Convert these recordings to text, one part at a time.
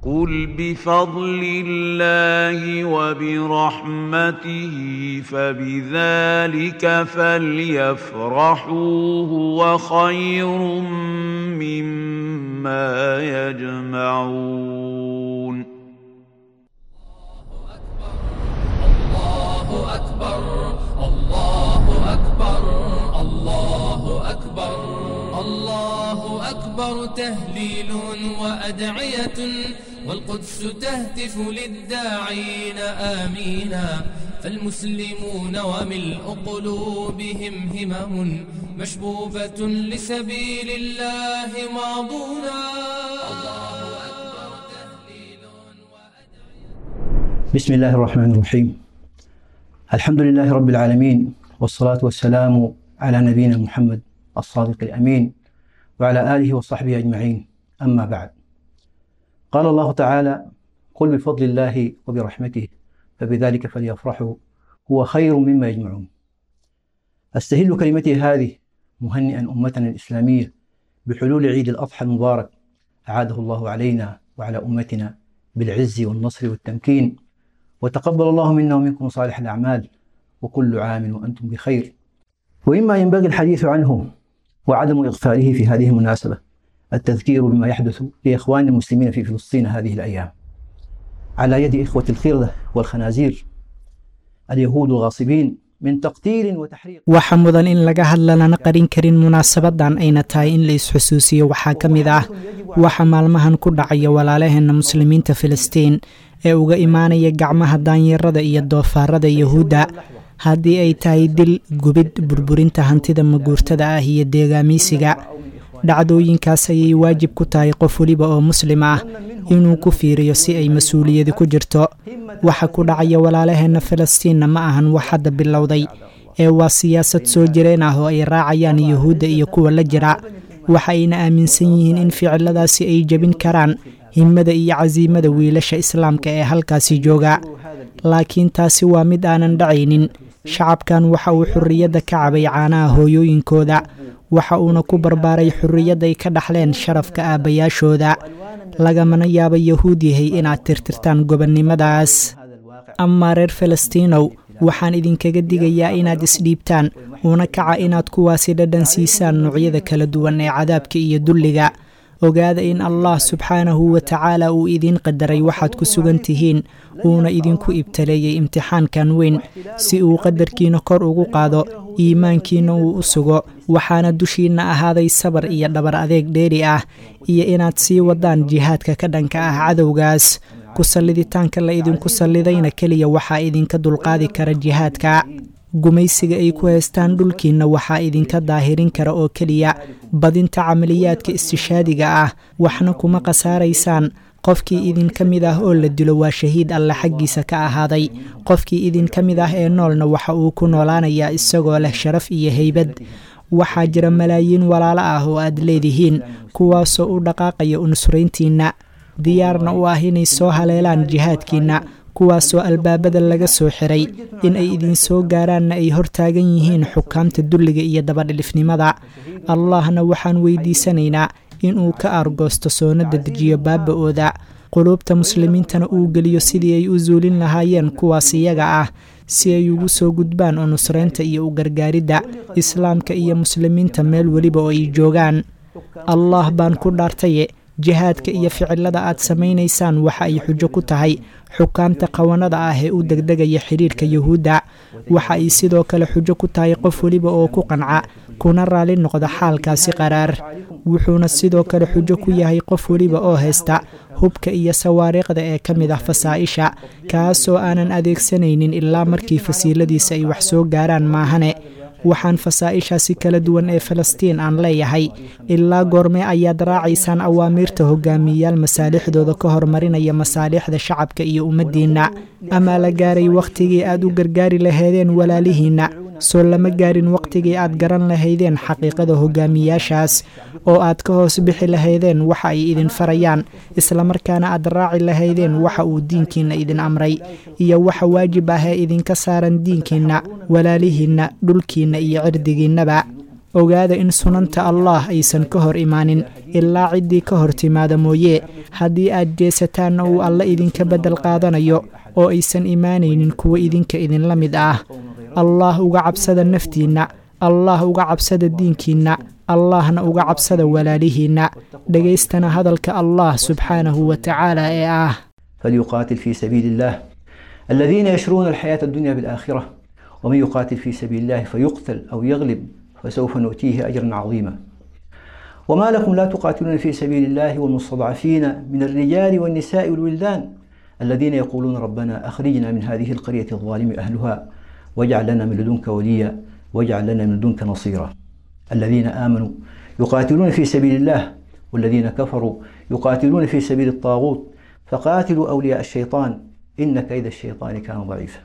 قل بفضل الله وبرحمته فبذلك فليفرحوا هو خير مما يجمعون الله أكبر الله أكبر الله أكبر الله أكبر تهليل وأدعية والقدس تهتف للداعين آمينا فالمسلمون وملء قلوبهم همم مشبوبة لسبيل الله ماضونا الله أكبر تهليل بسم الله الرحمن الرحيم الحمد لله رب العالمين والصلاة والسلام على نبينا محمد الصادق الأمين وعلى آله وصحبه أجمعين أما بعد قال الله تعالى قل بفضل الله وبرحمته فبذلك فليفرحوا هو خير مما يجمعون أستهل كلمتي هذه مهنئا أمتنا الإسلامية بحلول عيد الأضحى المبارك أعاده الله علينا وعلى أمتنا بالعز والنصر والتمكين وتقبل الله منا ومنكم صالح الأعمال وكل عام وأنتم بخير ومما ينبغي الحديث عنه وعدم إغفاله في هذه المناسبة التذكير بما يحدث لإخوان المسلمين في فلسطين هذه الأيام على يد إخوة الخردة والخنازير اليهود الغاصبين من تقتيل وتحريق waxaa mudan in laga hadla lana qarin karin munaasabadan ayna tahay in la isxusuusiyo waxaa ka mid ah waxa maalmahan ku dhacaya walaalaheenna muslimiinta filistiin ee uga imaanaya gacmaha daanyarada iyo doofaarada yahuudda haddii ay tahay dil gubid burburinta hantida maguurtada ah iyo deegaamiisiga dhacdooyinkaas ayay waajib ku tahay qof weliba oo muslim ah inuu ku fiiriyo si ay mas-uuliyadi ku jirto waxa ku dhacaya walaalaheenna falastiinna ma ahan wax hadda bilowday ee waa siyaasad soo jireen ah oo ay raacayaan yuhuudda iyo kuwa la jira waxa ayna aaminsan yihiin in ficiladaasi ay jebin karaan himmada iyo casiimada wiilasha islaamka ee halkaasi jooga laakiin taasi waa mid aanan dhacaynin shacabkan waxa uu xurriyadda ka cabay caanaha hooyooyinkooda waxa uuna ku barbaaray xurriyadday ka dhaxleen sharafka aabbayaashooda lagamana yaaba yahuud yahay inaad tirtirtaan gobonnimadaas amaa reer falastiinow waxaan idinkaga digayaa inaad isdhiibtaan uuna kaca inaad kuwaasi dhadhan siisaan noocyada kala duwan ee cadaabka iyo dulliga ogaada in allah subxaanahu wa tacaala uu idiin qadaray waxaad ku sugan tihiin uuna idinku ibtaleeyey imtixaankan weyn si uu qadarkiina kor ugu qaado iimaankiina uu u sugo waxaana dushiinna ahaaday sabar iyo dhabar adeeg dheeri ah iyo inaad sii wadaan jihaadka ka dhanka ah cadowgaas ku salliditaanka la idinku sallidayna keliya waxaa idinka dulqaadi kara jihaadka gumaysiga ay ku haystaan dhulkiinna waxaa idinka daahirin kara oo keliya badinta camaliyaadka istishaadiga ah waxna kuma khasaaraysaan qofkii idinka mid ah oo la dilo waa shahiid alle xaggiisa ka ahaaday qofkii idinka mid ah ee noolna waxa uu ku noolaanayaa isagoo leh sharaf iyo heybad waxaa jira malaayiin walaalo ah oo aad leedihiin kuwaasoo u dhaqaaqaya unusrayntiinna diyaarna u ah inay soo haleelaan jihaadkiinna kuwaasoo albaabada laga soo xiray in ay idinsoo gaaraanna ay hortaagan yihiin xukaamta dulliga iyo dabadhilifnimada allahna waxaan weydiisanaynaa inuu ka aargoosto soonada dejiyo baaba-ooda quluubta muslimiintana uu geliyo sidii ay u suulin lahaayeen kuwaas iyaga ah si ay ugu soo gudbaan oo nusraynta iyo u gargaaridda islaamka iyo muslimiinta meel weliba oo ay joogaan allah baan ku dhaartaye jihaadka iyo ficilada aad samaynaysaan waxa ay xujo ku tahay xukaamta qawanada ah ee u degdegaya xidhiirka yuhuudda waxa ay sidoo kale xujo ku tahay qof weliba oo ku qanca kuna raali noqda xaalkaasi qaraar wuxuuna sidoo kale xujo ku yahay qof weliba oo haysta hubka iyo sawaariiqda ee ka mid ah fasaa-isha kaasoo aanan adeegsanaynin ilaa markii fasiiladiisa ay wax soo gaaraan maahane waxaan fasaa-ishaasi kala duwan ee falastiin aan leeyahay ilaa goormee ayaad raacaysaan awaamiirta hogaamiyeyaal masaalixdooda ka hormarinaya masaalixda shacabka iyo ummaddiinna amaa la gaaray wakhtigii aad u gargaari laheedeen walaalihiinna soo lama gaarin wakhtigii aad garan lahaydeen xaqiiqada hogaamiyaashaas oo aad ka hoos bixi lahaydeen waxa ay idin farayaan islamarkaana aad raaci lahaydeen waxa uu diinkiinna idin amray iyo waxa waajib ah ee idinka saaran diinkiinna walaalihiinna dhulkiinna iyo cirdigiinnaba ogaada in sunanta allah aysan ka hor imaanin ilaa ciddii ka hor timaada mooye haddii aad jeesataanna uu alle idinka beddel qaadanayo oo aysan imaanaynin kuwa idinka idinla mid ah allah uga cabsada naftiinna allah uga cabsada diinkiinna allahna uga cabsada walaalihiinna dhegaystana hadalka allah subxaanahu wa tacaala ee ah فليقاتل في سبيل الله الذين يشرون الحياة الدنيا بالآخرة ومن يقاتل في سبيل الله فيقتل أو يغلب فسوف نؤتيه أجرا عظيما وما لكم لا تقاتلون في سبيل الله والمستضعفين من الرجال والنساء والولدان الذين يقولون ربنا أخرجنا من هذه القرية الظالم أهلها واجعل لنا من لدنك وليا واجعل لنا من لدنك نصيرا الذين آمنوا يقاتلون في سبيل الله والذين كفروا يقاتلون في سبيل الطاغوت فقاتلوا أولياء الشيطان إن كيد الشيطان كان ضعيفا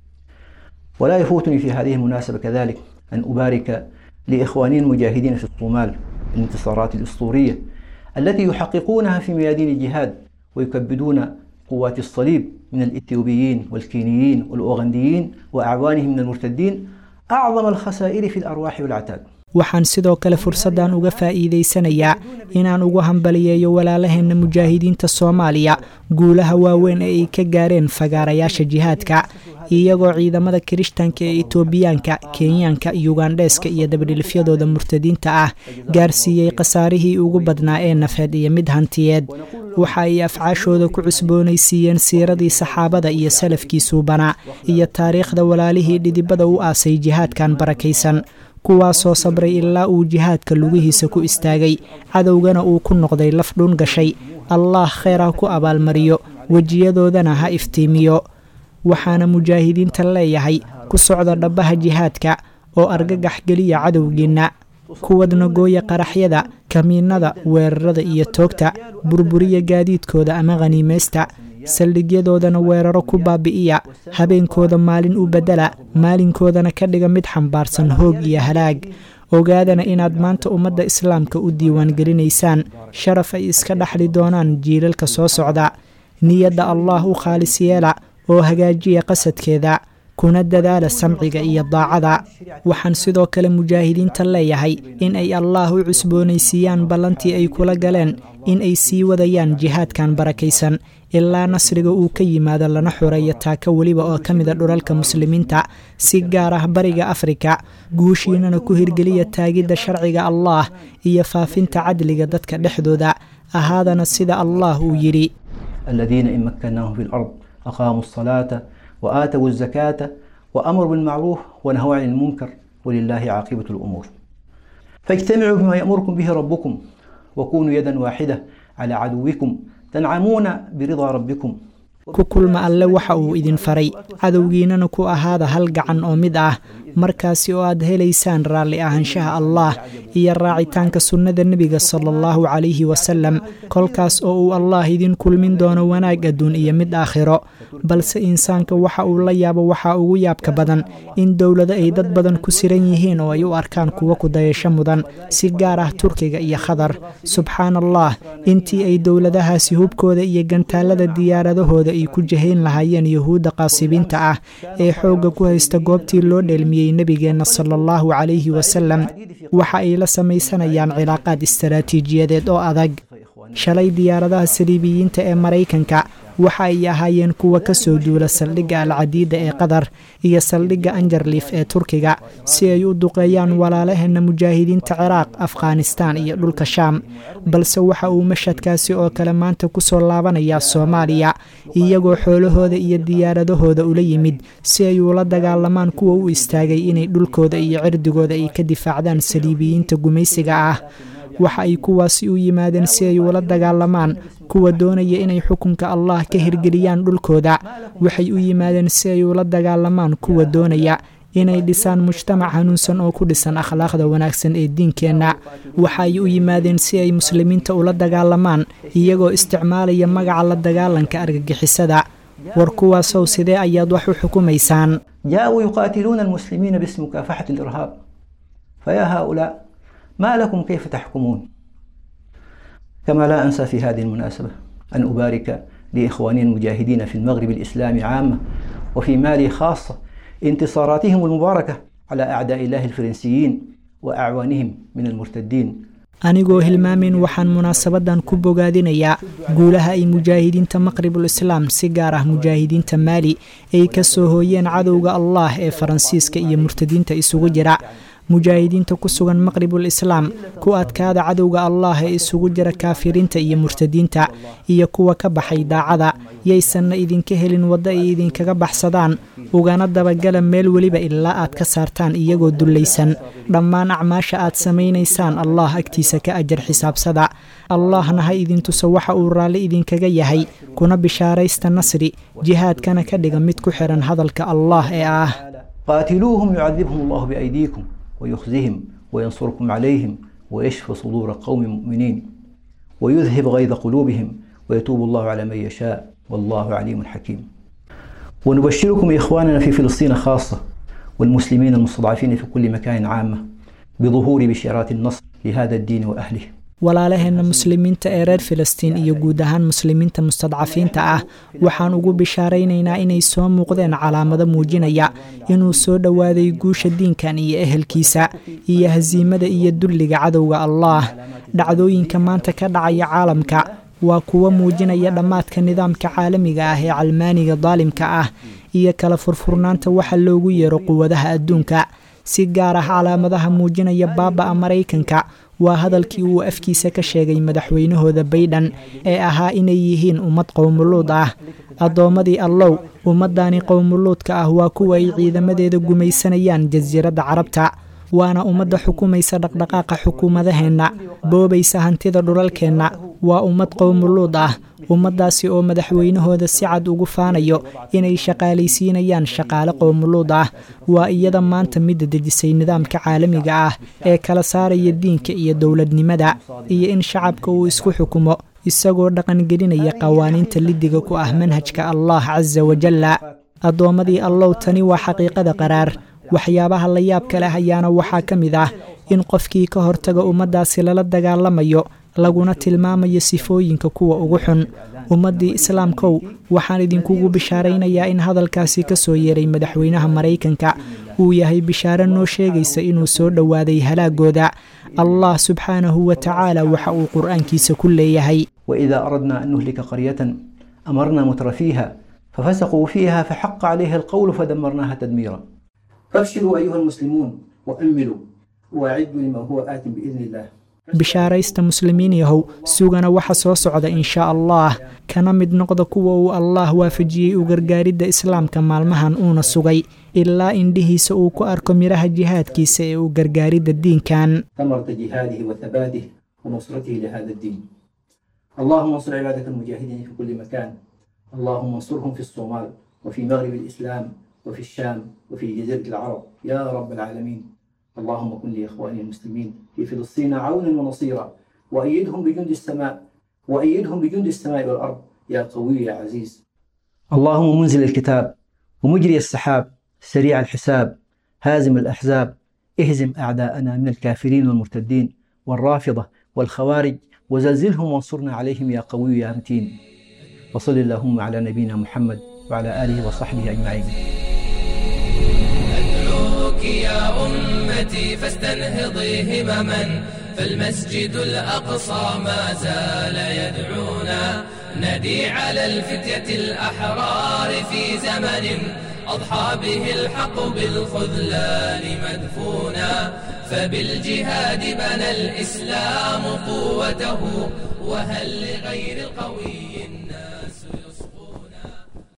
ولا يفوتني في هذه المناسبة كذلك أن أبارك لإخواني المجاهدين في الصومال الانتصارات الأسطورية التي يحققونها في ميادين الجهاد ويكبدون قوات الصليب من الإثيوبيين والكينيين والأوغنديين وأعوانهم من المرتدين أعظم الخسائر في الأرواح والعتاد waxaan sidoo kale fursaddan uga faa'iidaysanayaa inaan ugu hambaliyeeyo walaalaheenna mujaahidiinta soomaaliya guulaha waaweyn ee ay ka gaareen fagaarayaasha jihaadka iyagoo ciidamada kirishtanka ee itoobiyaanka kenyaanka yugandheeska iyo dabadhilifyadooda murtadiinta ah gaarsiiyey khasaarihii ugu badnaa ee nafeed iyo mid hantiyeed waxa ay afcaashooda ku cusboonaysiiyeen siiradii saxaabada iyo salafkii suubanaa iyo taariikhda walaalihii dhidibada u aasay jihaadkan barakaysan kuwaasoo sabray ilaa uu jihaadka lugihiisa ku istaagay cadowgana uu ku noqday laf dhun gashay allaah kheyr ha ku abaalmariyo wejiyadoodana ha iftiimiyo waxaana mujaahidiinta leeyahay ku socda dhabbaha jihaadka oo argagax geliya cadowgiinna kuwadna gooya qaraxyada kamiinada weerarada iyo toogta burburiya gaadiidkooda ama khaniimaysta saldhigyadoodana weeraro ku baabi'iya habeenkooda maalin u beddela maalinkoodana ka dhiga mid xambaarsan hoog iyo halaag ogaadana inaad maanta ummadda islaamka u diiwaangelinaysaan sharaf ay iska dhaxli doonaan jiilalka soo socda niyadda allaah u khaalis yeela oo hagaajiya qasadkeeda kuna dadaala samciga iyo daacada waxaan sidoo kale mujaahidiinta leeyahay in ay allaah u cusboonaysiiyaan ballantii ay kula galeen in ay sii wadayaan jihaadkan barakaysan ilaa nasriga uu ka yimaado lana xoreeyo taaka weliba oo ka mida dhulalka muslimiinta si gaar ah bariga afrika guushiinana ku hirgeliya taagidda sharciga allaah iyo faafinta cadliga dadka dhexdooda ahaadana sida allaah uu yidhi الذين إن مكناهم في الأرض أقاموا الصلاة وآتوا الزكاة وأمروا بالمعروف ونهوا عن المنكر ولله عاقبة الأمور فاجتمعوا بما يأمركم به ربكم وكونوا يدا واحدة على عدوكم تنعمون برضا ربكم ku kulma alle waxa uu idin faray cadowgiinana ku ahaada hal gacan oo mid ah markaasi oo aad helaysaan raalli ahaanshaha allaah iyo raacitaanka sunnada nebiga sala allahu calayhi wasalam kolkaas oo uu allaah idin kulmin doono wanaag adduun iyo mid aakhiro balse insaanka waxa uu la yaabo waxaa ugu yaabka badan in dowlado ay dad badan ku siran yihiin oo ay u arkaan kuwa kudayasho mudan si gaar ah turkiga iyo khadar subxaan allah intii ay dowladahaasi hubkooda iyo gantaalada diyaaradahooda ay ku jahayn lahaayeen yuhuudda qaasibiinta ah ee xoogga ku haysta goobtii loo dheelmiyey nebigeenna sala allahu calayhi wasalam waxa ay la samaysanayaan cilaaqaad istaraatiijiyadeed oo adag shalay diyaaradaha saliibiyiinta ee maraykanka waxa ay ahaayeen kuwa ka soo duula saldhigga alcadiida ee qatar iyo saldhigga anjarliif ee turkiga si ay u duqeeyaan walaalaheenna mujaahidiinta ciraaq afghanistaan iyo dhulka shaam balse waxa uu mashadkaasi oo kale maanta ku soo laabanayaa soomaaliya iyagoo xoolahooda iyo diyaaradahooda ula yimid si ay ula dagaalamaan kuwa u istaagay inay dhulkooda iyo cirdigooda ay ka difaacdaan saliibiyiinta gumaysiga ah waxa ay kuwaasi u yimaadeen si ay ula dagaalamaan kuwa doonaya inay xukunka allah ka hirgeliyaan dhulkooda waxay u yimaadeen si ay ula dagaalamaan kuwa doonaya inay dhisaan mujtamac hanuunsan oo ku dhisan akhlaaqda wanaagsan ee diinkeenna waxa ay u yimaadeen si ay muslimiinta ula dagaalamaan iyagoo isticmaalaya magaca la dagaalanka argagixisada war kuwaasow sidee ayaad wax u xukumaysaan جاءوا يقاتلون المسلمين باسم مكافحة الإرهاب فيا هؤلاء ما لكم كيف تحكمون كما لا أنسى في هذه المناسبة أن أبارك لإخواني المجاهدين في المغرب الإسلامي عامة وفي مالي خاصة انتصاراتهم المباركة على أعداء الله الفرنسيين وأعوانهم من المرتدين anigoo hilmaamin waxaan munaasabadan ku bogaadinayaa guulaha ay mujaahidiinta maqribul islaam si gaar ah mujaahidiinta maali ay ka soo hooyeen cadowga allah ee faransiiska iyo murtadiinta isugu jira mujaahidiinta ku sugan maqribul islaam ku adkaada cadowga allah ee isugu jira kaafiriinta iyo murtadiinta iyo kuwa ka baxay daacada yaysanna idinka helin waddo ay idinkaga baxsadaan ugana dabagala meel weliba ilaa aad ka saartaan iyagoo dullaysan dhammaan acmaasha aad samaynaysaan allah agtiisa ka ajar xisaabsada allahna ha idintuso waxa uu raalli idinkaga yahay kuna bishaaraysta nasri jihaadkana ka dhiga mid ku xihan hadalka allah ee ah قاتلوهم يعذبهم الله بأيديكم ويخزهم وينصركم عليهم ويشفي صدور قوم مؤمنين ويذهب غيظ قلوبهم ويتوب الله على من يشاء والله عليم حكيم ونبشركم إخواننا في فلسطين خاصة والمسلمين المستضعفين في كل مكان عامة بظهور بشارات النصر لهذا الدين وأهله walaalaheenna muslimiinta ee reer filistiin iyo guud ahaan muslimiinta mustadcafiinta ah waxaan ugu bishaaraynaynaa inay soo muuqdeen calaamado muujinaya inuu soo dhowaaday guusha diinkan iyo ehelkiisa iyo hasiimada iyo dulliga cadowga allaah dhacdooyinka maanta ka dhacaya caalamka waa kuwo muujinaya dhammaadka nidaamka caalamiga ah ee calmaaniga daalimka ah iyo kala furfurnaanta waxa loogu yeero quwadaha adduunka si gaar ah calaamadaha muujinaya baaba'a maraykanka waa hadalkii uu afkiisa ka sheegay madaxweynahooda baydhan ee ahaa inay yihiin ummad qowmuluud ah addoommadii allow ummaddaani qowmuluudka ah waa kuwa ay ciidamadeeda gumaysanayaan jasiiradda carabta waana ummadda xukumaysa dhaqdhaqaaqa xukuumadaheenna boobaysa hantida dhulalkeenna waa ummad qowmuluud ah ummaddaasi oo madaxweynahooda si cad ugu faanayo inay shaqaalaysiinayaan shaqaale qowmuluud ah waa iyada maanta midda dejisay nidaamka caalamiga ah ee kala saaraya diinka iyo dowladnimada iyo in shacabka uu isku xukumo isagoo dhaqangelinaya qawaaniinta lidiga ku ah manhajka allah casa wajalla addoommadii allow tani waa xaqiiqada qaraar waxyaabaha la yaabka leh ayaana waxaa ka mid ah in qofkii ka hortaga ummaddaasi lala dagaalamayo laguna tilmaamayo sifooyinka kuwa ugu xun ummaddii islaamkow waxaan idinkugu bishaaraynayaa in hadalkaasi ka soo yeeray madaxweynaha maraykanka uu yahay bishaaro noo sheegaysa inuu soo dhowaaday halaagooda allah subxaanahu wa tacaala waxa uu qur-aankiisa ku leeyahay وإذا أردنا أن نهلك قرية أمرنا متر فيها ففسقوا فيها فحق عليها القول فدمرناها تدميرا فابشروا أيها المسلمون وأملوا وأعدوا لما هو آت بإذن الله bishaaraysta muslimiin yahow sugana waxa soo socda inshaa allah kana mid noqda kuwa uu allah waafajiyey u gargaaridda islaamka maalmahan uuna sugay ilaa indhihiisa uu ku arko midhaha jihaadkiisa ee u gargaaridda diinkan ثمرة جهاده وثباته ونصرته لهذا الدين اللهم انصر عبادك المجاهدين في كل مكان اللهم انصرهم في الصومال وفي مغرب الإسلام وفي الشام وفي جزيرة العرب يا رب العالمين اللهم كن لإخواني المسلمين في فلسطين عونا ونصيرا وأيدهم بجند السماء وأيدهم بجند السماء والأرض يا قوي يا عزيز اللهم منزل الكتاب ومجري السحاب سريع الحساب هازم الأحزاب اهزم أعداءنا من الكافرين والمرتدين والرافضة والخوارج وزلزلهم وانصرنا عليهم يا قوي يا متين وصل اللهم على نبينا محمد وعلى آله وصحبه أجمعين أدعوك يا أمتي فاستنهضي همما فالمسجد الأقصى ما زال يدعونا ندي على الفتية الأحرار في زمن أضحى به الحق بالخذلان مدفونا فبالجهاد بنى الإسلام قوته وهل لغير القوي